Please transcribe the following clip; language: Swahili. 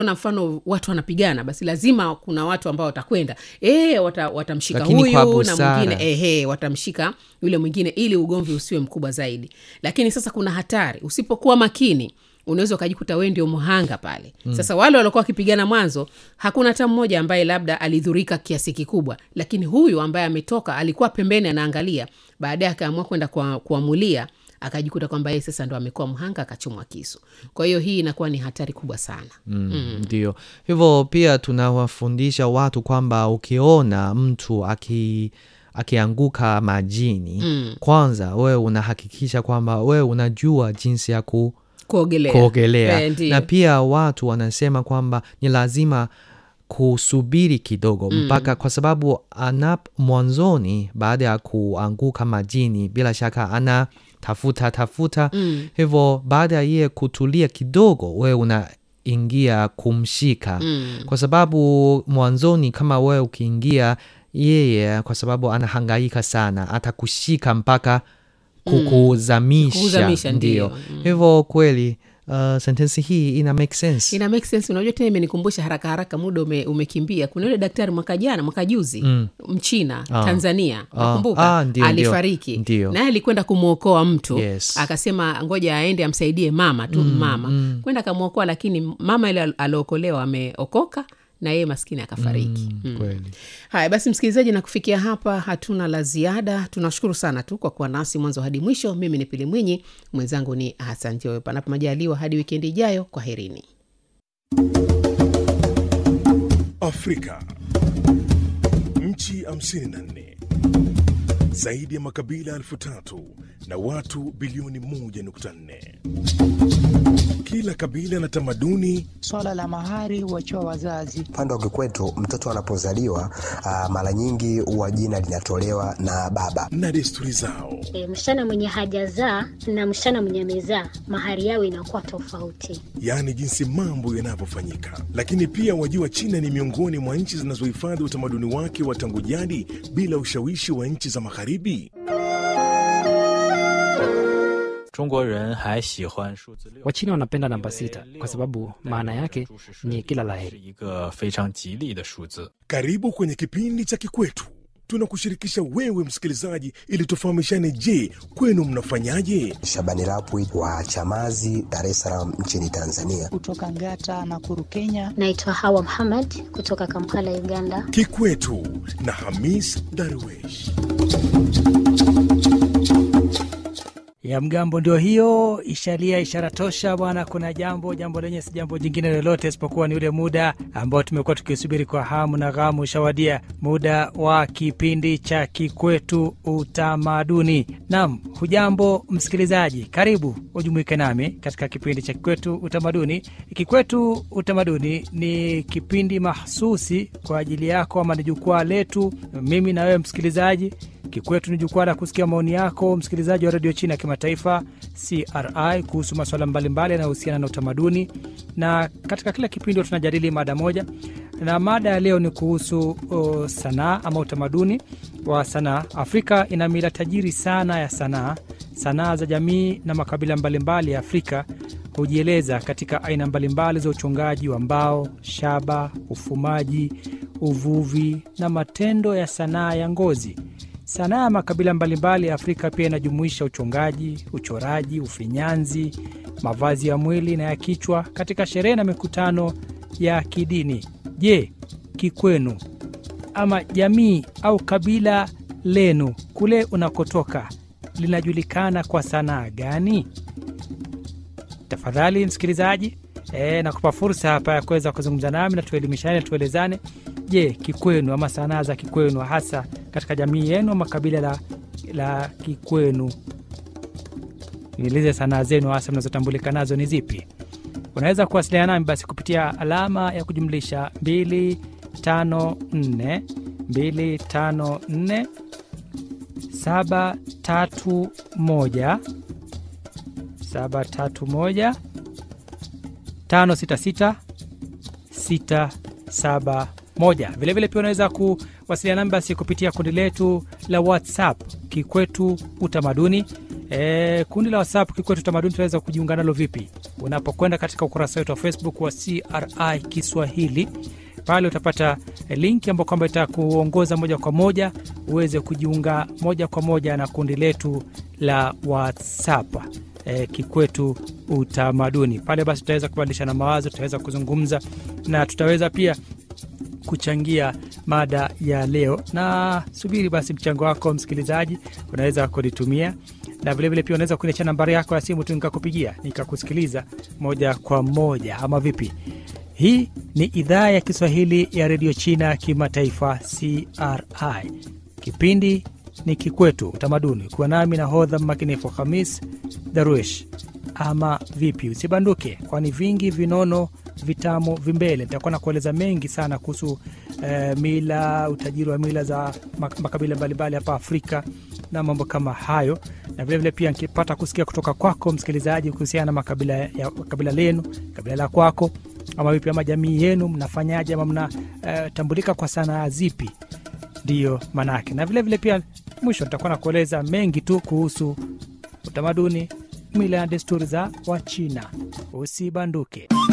na mfano watu wanapigana basi lazima kuna watu ambao watakwenda e, wata, watamshika Lakini kwa huyu na busara. mwingine ehe watamshika yule mwingine ili ugomvi usiwe mkubwa zaidi lakini sasa kuna hatari usipokuwa makini unaweza ukajikuta wee ndio mhanga pale mm. sasa wale waliokuwa wakipigana mwanzo hakuna hata mmoja ambaye labda alidhurika kiasi kikubwa lakini huyu ambaye ametoka alikuwa pembeni anaangalia baadaye akaamua kwenda kwa- kuamulia akajikuta kwamba yeye sasa ndo amekuwa mhanga akachomwa kisu kwa hiyo hii inakuwa ni hatari kubwa sana Mm, ndio hivyo pia tunawafundisha watu kwamba ukiona mtu aki akianguka majini Mm. kwanza wewe unahakikisha kwamba wewe unajua jinsi ya ku, kuogelea kuogelea Eh, ndiyo. na pia watu wanasema kwamba ni lazima kusubiri kidogo mpaka kwa sababu anap mwanzoni baada ya kuanguka majini bila shaka ana tafuta tafuta Mm. hivyo baada ya yeye kutulia kidogo wewe unaingia kumshika Mm. kwa sababu mwanzoni kama wewe ukiingia yeye kwa sababu anahangaika sana atakushika mpaka kukuzamisha Kukuzamisha, ndio ndiyo. Mm. hivyo kweli uh, sentensi hii ina make sense ina make sense unajua tena imenikumbusha haraka haraka muda ume, umekimbia kuna yule daktari mwaka jana mwaka juzi mm. mchina Ah. tanzania Ah. nakumbuka Ah, ndio, alifariki ndio. Ndio. naye alikwenda kumwokoa mtu Yes. akasema ngoja aende amsaidie mama tu mm, mama mm. kwenda akamwokoa lakini mama ile al- aliokolewa ameokoka na yeye maskini akafariki mm. Mm, kweli haya basi msikilizaji na kufikia hapa hatuna la ziada tunashukuru sana tu kwa kuwa nasi mwanzo hadi mwisho mimi ni pili mwinyi mwenzangu ni hasan joyo panapo majaliwa hadi wikendi ijayo kwa herini Afrika. Nchi 54 zaidi ya makabila elfu tatu na watu bilioni 1.4. Kila kabila na tamaduni Swala la mahari huachiwa wazazi. Upande wa kikwetu mtoto anapozaliwa ah, mara nyingi huwa jina linatolewa na baba. na desturi zao. E, msichana mwenye hajazaa na msichana mwenye amezaa mahari yao inakuwa tofauti. yaani jinsi mambo yanavyofanyika. Lakini pia wajua, China ni miongoni mwa nchi zinazohifadhi utamaduni wake wa tangu jadi bila ushawishi wa nchi za Magharibi. 中国人还喜欢数字六。 Wachina wanapenda namba sita kwa sababu maana yake ni kila 是 laheri. 一个非常吉利的数字。 Karibu kwenye kipindi cha Kikwetu, tunakushirikisha wewe msikilizaji, ili tufahamishane. Je, kwenu mnafanyaje? Shabani Rapwi wa Chamazi, Dar es Salaam nchini Tanzania. Kutoka Ngata na Kuru, Kenya. Naitwa Hawa Muhammad kutoka Kampala, Uganda. Kikwetu na Hamis Darwesh. ya mgambo ndio hiyo ishalia ishara tosha bwana kuna jambo jambo lenye si jambo jingine lolote isipokuwa ni ule muda ambao tumekuwa tukisubiri kwa hamu na ghamu ushawadia muda wa kipindi cha kikwetu utamaduni nam hujambo msikilizaji karibu ujumuike nami katika kipindi cha kikwetu utamaduni kikwetu utamaduni ni kipindi mahsusi kwa ajili yako ama ni jukwaa letu mimi na wewe msikilizaji Kikwetu ni jukwaa la kusikia maoni yako msikilizaji wa redio China ya kimataifa CRI kuhusu masuala mbalimbali yanayohusiana na utamaduni, na katika kila kipindi tunajadili mada moja, na mada ya leo ni kuhusu uh, sanaa ama utamaduni wa sanaa. Afrika ina mila tajiri sana ya sanaa. Sanaa za jamii na makabila mbalimbali ya Afrika hujieleza katika aina mbalimbali za uchongaji wa mbao, shaba, ufumaji, uvuvi na matendo ya sanaa ya ngozi. Sanaa ya makabila mbalimbali ya Afrika pia inajumuisha uchongaji, uchoraji, ufinyanzi, mavazi ya mwili na ya kichwa katika sherehe na mikutano ya kidini. Je, kikwenu ama jamii au kabila lenu kule unakotoka linajulikana kwa sanaa gani? Tafadhali msikilizaji, e, nakupa fursa hapa ya kuweza kuzungumza nami na tuelimishane, tuelezane. Je, kikwenu ama sanaa za kikwenu hasa katika jamii yenu ama kabila la, la kikwenu, nieleze sanaa zenu hasa mnazotambulika nazo ni zipi? Unaweza kuwasiliana nami basi kupitia alama ya kujumlisha 254 254 731 731 566 671. Vilevile pia unaweza kuwasiliana nami basi kupitia kundi letu la WhatsApp Kikwetu Utamaduni. E, kundi la WhatsApp Kikwetu Utamaduni tunaweza kujiunga nalo vipi? unapokwenda katika ukurasa wetu wa Facebook wa CRI Kiswahili pale utapata linki ambayo kwamba itakuongoza moja kwa moja uweze kujiunga moja kwa moja na kundi letu la WhatsApp e, Kikwetu Utamaduni. Pale basi tutaweza kubadilishana mawazo, tutaweza kuzungumza na tutaweza pia kuchangia mada ya leo. Na subiri basi mchango wako msikilizaji, unaweza kunitumia na vilevile pia unaweza kuniachia nambari yako ya simu tu nikakupigia nikakusikiliza moja kwa moja, ama vipi? Hii ni idhaa ya Kiswahili ya redio China kimataifa CRI. Kipindi ni Kikwetu Utamaduni, kuwa nami na hodha mmakinifu Hamis Daruesh. Ama vipi? Usibanduke, kwani vingi vinono vitamu vimbele. Nitakuwa na kueleza mengi sana kuhusu eh, mila, utajiri wa mila za mak- makabila mbalimbali hapa Afrika na mambo kama hayo, na vilevile pia nikipata kusikia kutoka kwako msikilizaji kuhusiana na makabila ya kabila lenu, kabila la kwako ama vipi, ama jamii yenu mnafanyaje, ama mnatambulika kwa sanaa zipi? Ndiyo manake, na vilevile pia mwisho nitakuwa na kueleza mengi tu kuhusu utamaduni, mila na desturi za Wachina. Usibanduke.